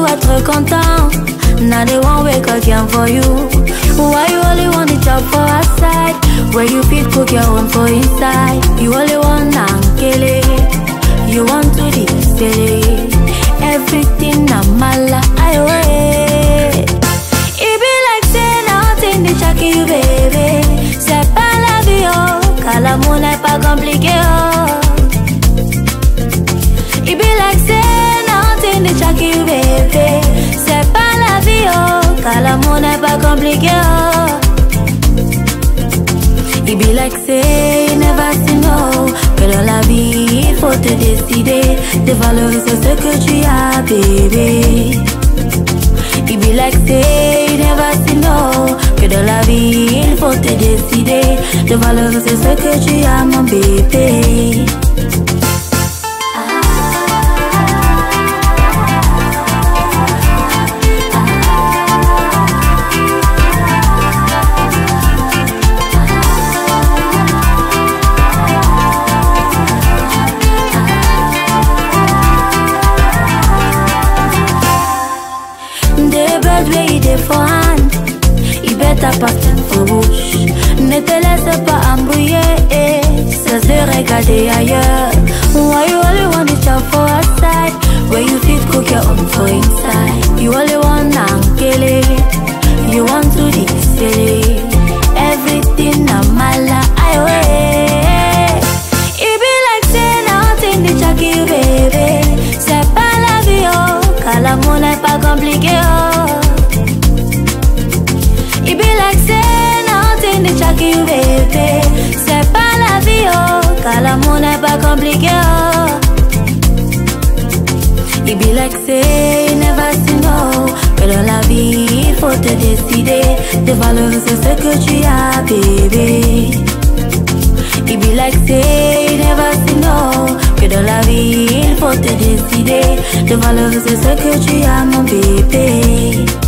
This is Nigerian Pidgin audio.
être content. Now they won't wake again for you. Why you only want the job for outside? Where you fit cook your own for inside. You only want ankele. You want to display everything na mala. I wait. It be like say nothing they check you, baby. C'est pas la vie, oh. Car l'amour n'est pas compliqué, oh. It be like say nothing they check you, baby. C'est pas la vie, oh. Car l'amour n'est pas compliqué, oh. It be like say you never see no. Que dans la vie, il faut te décider de valoriser ce que tu as, bébé. It be like say you never see no Que dans la vie il faut te décider De valoriser ce que tu as mon bébé Des birds where you dey for hand Il better pass them for bush Ne te laisse pas embrouiller eh. Ça se regarder ailleurs Why you only want the job for outside Where you fit cook your own for inside You only want ankele You want to display Everything na mala I wait It be like say nothing they check you baby C'est pas la vie oh Car l'amour n'est pas compliqué oh It be like say nothing they check you baby C'est pas la vie oh Car l'amour n'est pas compliqué oh It be like say you never see no Que dans la vie il faut te décider De valoriser ce que tu as bébé It be like say you never see no Que dans la vie il faut te décider De valoriser ce que tu as mon bébé